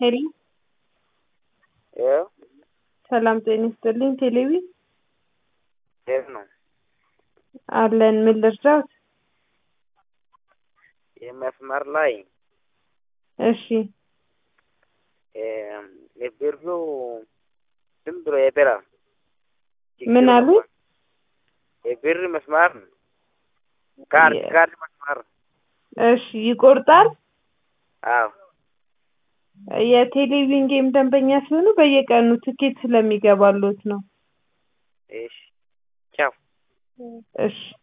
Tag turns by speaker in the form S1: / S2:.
S1: ሄሎ
S2: ይኸው
S1: ሰላም ጤና ይስጥልኝ። ቴሌቪ
S2: የት ነው
S1: አለን። ምን ልርዳዎት?
S2: የመስመር ላይ
S1: እሺ
S2: የብሩ ዝም ብሎ የበራ
S1: ምን አሉ?
S2: የብር መስመር ካርድ
S1: የ-
S2: ካርድ መስመር
S1: እሺ ይቆርጣል።
S2: አዎ
S1: የቴሌቪዥን ጌም ደንበኛ ሲሆኑ በየቀኑ ትኬት ስለሚገባሎት ነው።
S2: እሺ ቻው
S1: እሺ